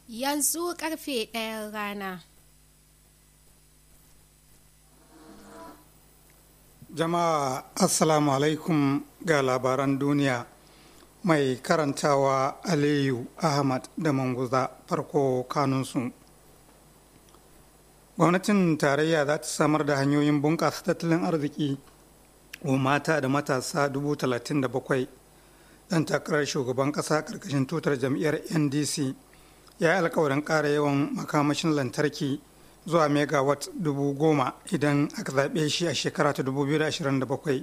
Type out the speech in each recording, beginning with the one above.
Yanzu karfe ɗayan rana. Jama'a Assalamu alaikum ga labaran duniya mai karantawa Aliyu Ahmad da Manguza farko kanunsu. Gwamnatin tarayya za ta samar da hanyoyin bunƙasa tattalin arziki wa mata da matasa dubu talatin da bakwai ɗan takarar shugaban ƙasa ƙarƙashin tutar jam'iyyar NDC ya yi alkawarin ƙara yawan makamashin lantarki zuwa megawatt dubu goma idan aka zaɓe shi a shekara ta 2027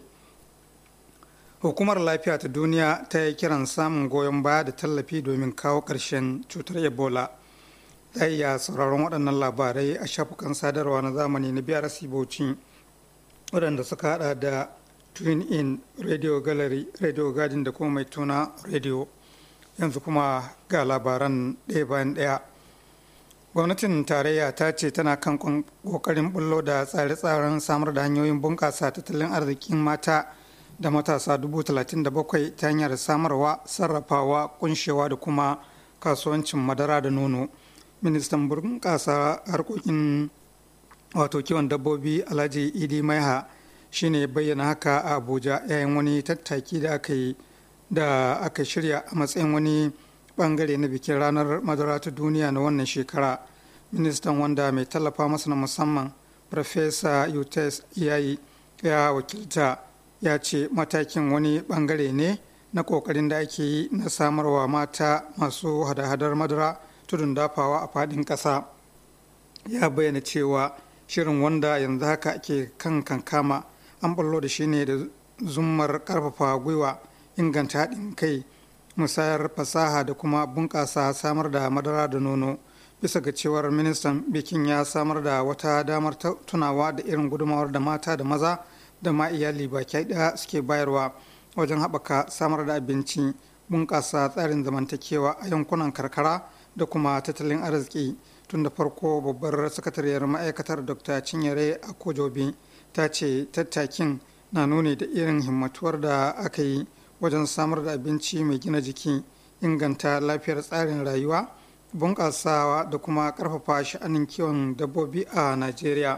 hukumar lafiya ta duniya ta yi kiran samun goyon baya da tallafi domin kawo ƙarshen cutar ebola za iya sauraron waɗannan labarai a shafukan sadarwa na zamani na biyar bauchi waɗanda suka hada da twin in radio gallery radio garden da kuma mai tuna radio yanzu kuma ga labaran ɗaya bayan ɗaya gwamnatin tarayya ta ce tana kan kokarin bullo da tsare-tsaren samar da hanyoyin bunƙasa tattalin arzikin mata da matasa 37,000 ta hanyar samarwa sarrafawa kunshewa da kuma kasuwancin madara da nono ministan bunƙasa harkokin wato kiwon dabbobi alhaji idi maiha shine bayyana haka a abuja yayin wani tattaki da aka yi da aka shirya a matsayin wani bangare na bikin ranar madara ta duniya na wannan shekara ministan wanda mai tallafa masa na musamman farfesa utes yayi ya wakilta ya ce matakin wani bangare ne na kokarin da ake yi na samarwa mata masu hada-hadar madara tudun dafawa a fadin kasa ya bayyana cewa shirin wanda yanzu haka ake kan kankama an ballo da shi ne da zummar karfafa gwiwa inganta haɗin kai musayar fasaha da kuma bunƙasa samar da madara da nono bisa ga cewar ministan bikin ya samar da wata damar tunawa da irin gudunmawar da mata da maza da ma iyali baki ɗaya suke bayarwa wajen haɓaka samar da abinci bunƙasa tsarin zamantakewa a yankunan karkara da kuma tattalin arziki tun da farko babbar sakatariyar ma'aikatar dr cinyere akojobi ta ce tattakin na nuni da irin himmatuwar da aka yi wajen samar da abinci mai gina jiki inganta lafiyar tsarin rayuwa bunƙasawa da kuma ƙarfafa sha'anin kiwon dabbobi a najeriya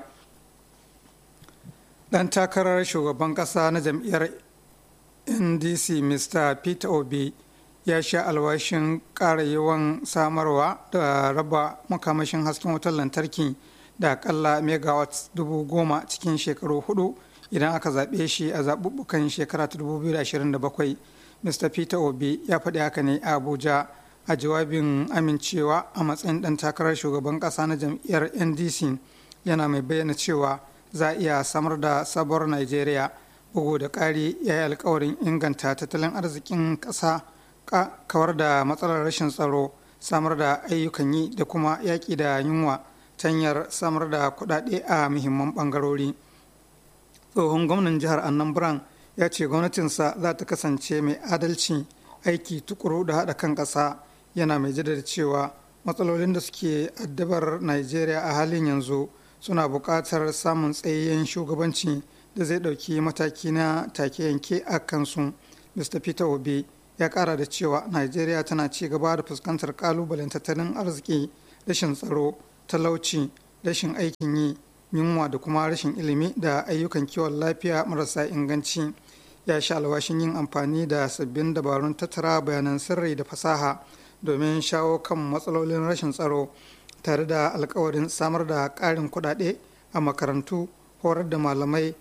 ɗan takarar shugaban ƙasa na jam'iyyar ndc mr peter obi ya sha alwashin ƙara yawan samarwa da raba makamashin hasken wutar lantarki da akalla megawatts dubu goma cikin shekaru hudu idan aka zaɓe shi a zaɓuɓɓukan shekara ta 2027 mr peter obi ya faɗi haka ne a abuja a jawabin amincewa a matsayin ɗan takarar shugaban ƙasa na jam'iyyar ndc yana mai bayyana cewa za a iya samar da sabuwar nigeria bugu da ƙari ya yi alkawarin inganta tattalin arzikin ƙasa kawar da matsalar rashin tsaro samar da ayyukan yi da kuma yaƙi da yunwa ta hanyar samar da kuɗaɗe a muhimman ɓangarori. tsohon gwamnan jihar annan ya ce gwamnatinsa za ta kasance mai adalci aiki tukuru da haɗa kan ƙasa yana mai jaddada cewa matsalolin da suke addabar nigeria a halin yanzu suna buƙatar samun tsayayyen shugabanci da zai ɗauki mataki na take yanke a kansu mr peter obi ya ƙara da cewa nigeria tana ci gaba da fuskantar ƙalubalen tattalin arziki rashin tsaro talauci rashin aikin yi yunwa da kuma rashin ilimi da ayyukan kiwon lafiya marasa inganci ya sha alwashin yin amfani da sabbin dabarun tattara bayanan sirri da fasaha domin shawo kan matsalolin rashin tsaro tare da alkawarin samar da ƙarin kuɗaɗe a makarantu horar da malamai